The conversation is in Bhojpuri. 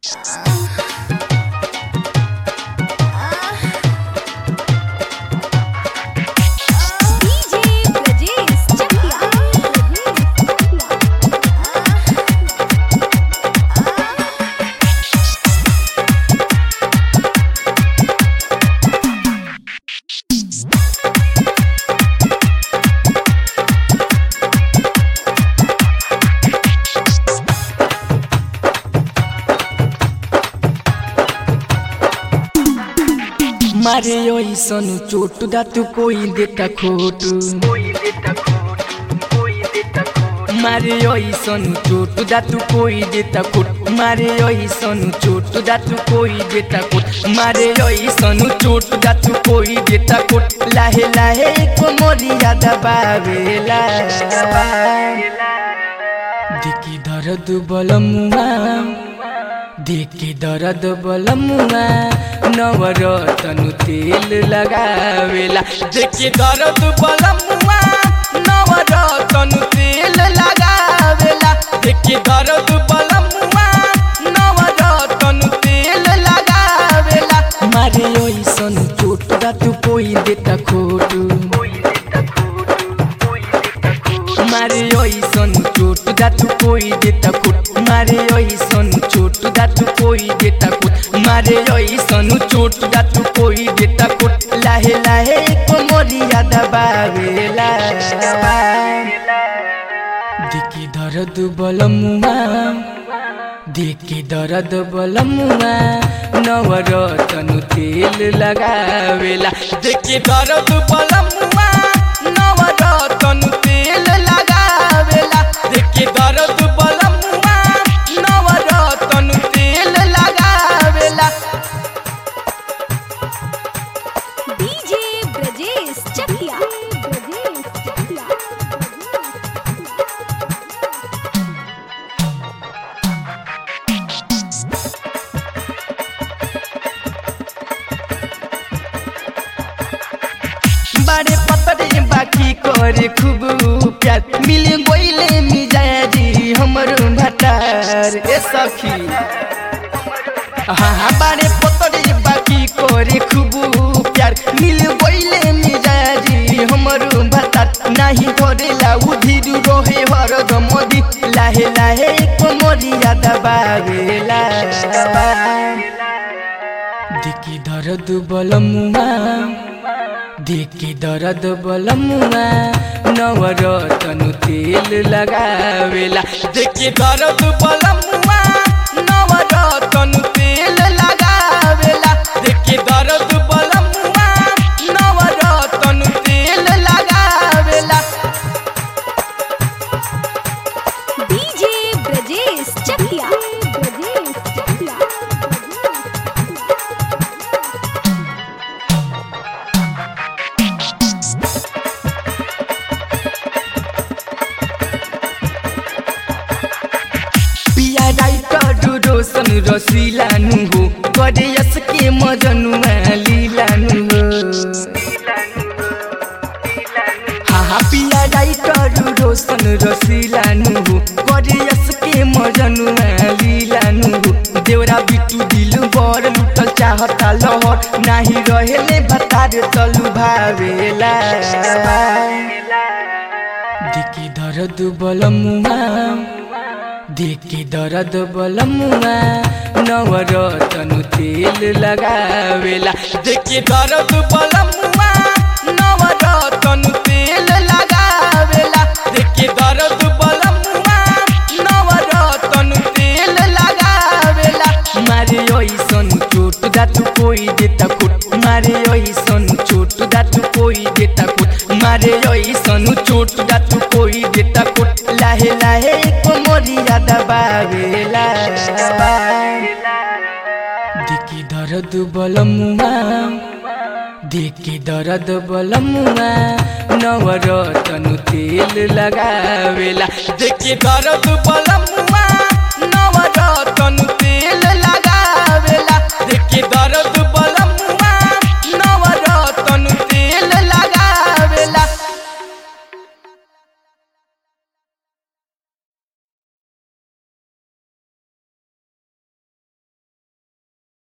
DJ Brajesh Chakya. मारे ऐसन चोट दा तू कोई देता खोट मारे ऐसन चोट दा तू कोई देता खोट मारे ऐसन चोट दा तू कोई देता खोट मारे ऐसन चोट दा तू कोई देता खोट लाहे लाहे को मोरिया दबावेला दिकी दर्द बलमुआ देखी दर्द बलमुआ नवरतनु तेल लगावेला देखी दर्द बलमुआ नवरतनु तेल लगावेला देखी दर्द बलमुआ नवरतनु तेल लगावेला मारे ओइसन चोट दा तू कोई देता खोटू मारे ओइसन चोट दा तू कोई देता खुट मारे ओइसन चोट दा तू कोई देता खुट मारे ओइसन चोट दा तू कोई देता खुट लाहे लाहे को मोरिया दबावेला दिकी दर्द बलमुआ देखी दर्द बलमुआ नवरतनु तेल लगावेला देखी दर्द बलमुआ नवरतनु तेल लगावेला देखी दर्द बलमुआ नवरतनु तेल लगावेला DJ Brajesh Chakya. Brajesh Chakya. बारे पतरे बाकी करे खूब प्यार मिल गोइले मिजाजी हमर भटार ए सखी हाँ हाँ बारे पतरे बाकी करे खूब प्यार मिल गोइले मिजाजी हमर भटार नाही करेला उधिर रोहे हर दमदी लाहे लाहे कोमरिया दबावेला दिकी दर्द बलमुआ देखी दर्द बलमुआ नवरतनु तेल लगावेला देखी दर्द बलमुआ नवरतनु तेल लगावेला देखी दर्द बलमुआ नवरतनु तेल लगावेला DJ Brajesh Chakya. Brajesh Chakya. पिया राइटर रोशन रसिलानु हो करे यसके मजनुमा लिलानु हो हाँ हाँ पिया राइटर रोशन रसिलानु हो करे यसके मजनुमा लिलानु हो देवरा बिटु दिल बर लुटल चाहता लहर नाही रहेले भतार तलु भावेला दिकी दर्द बलमुआ देखी दर्द बलमुआ नवरतनु तेल लगावेला देखी दर्द बलमुआ नवरतनु तेल लगावेला देखी दर्द बलमुआ नवरतनु तेल लगावेला मारे ओइसन चोट दा तू कोई देता खुट मारे ओइसन चोट दा तू कोई देता खुट मारे ओइसन चोट दा तू कोई देता खुट लाहे लाहे को मोरिया दबावेला दिकी दर्द बलमुआ देखी दर्द बलमुआ नवरतनु तेल लगावेला देखी दर्द बलमुआ